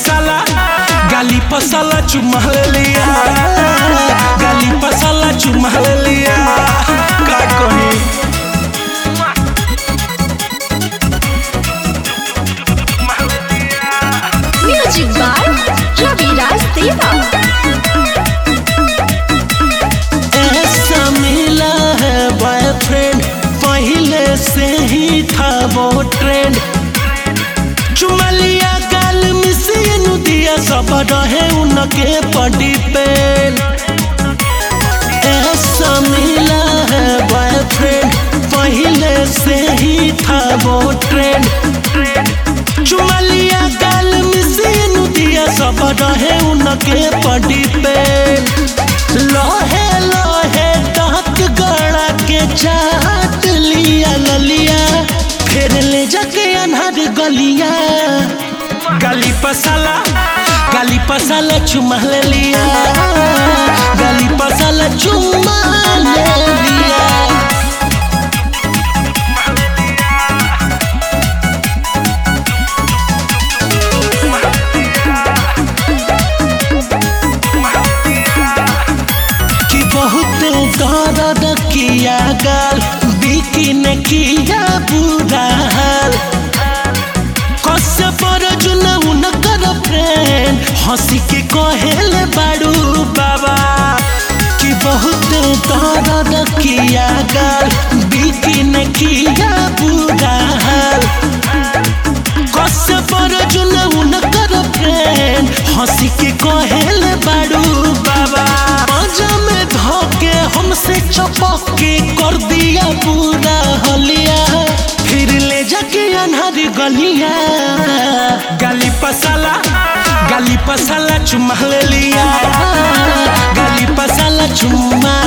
पसाला गाली पसाला चुमा लिया गाली पसाला चुमा लिया का कही Music by Ravi Raj Deva. ऐसा मिला है बॉयफ्रेंड पहले से ही था वो ट्रेंड चुमा लिया गाल मिसिन दिया सब रहे उनके पड़ी पे ऐसा मिला है बॉयफ्रेंड पहले से ही था वो ट्रेंड चुमा लिया गाल मिसिन दिया सब रहे उनके पड़ी पे लोहे लोहे दांत गड़ा के चाट लिया ललिया फिर ले जाके अनहर गलिया गली पसाला गली पसाला चुमा ले लिया गली पसाला चुमा ले लिया कि बहुत दर्द किया गाल बिकी ने किया बुरा हाल कसे पर जुना उनकर फ्रेंड हंसी के कहेले बाड़ू बाबा कि बहुत दर्द किया गाल बिकी ने किया बुरा हाल कसे पर जुना उनकर फ्रेंड हंसी के कहेले बाड़ू बाबा मजा में धोके हमसे चपक के कर दिया पूरा हलिया फिर ले जाके अनहर गलिया गाली पसाला गाली पसाला चुमा ले लिया गाली पसाला चुमा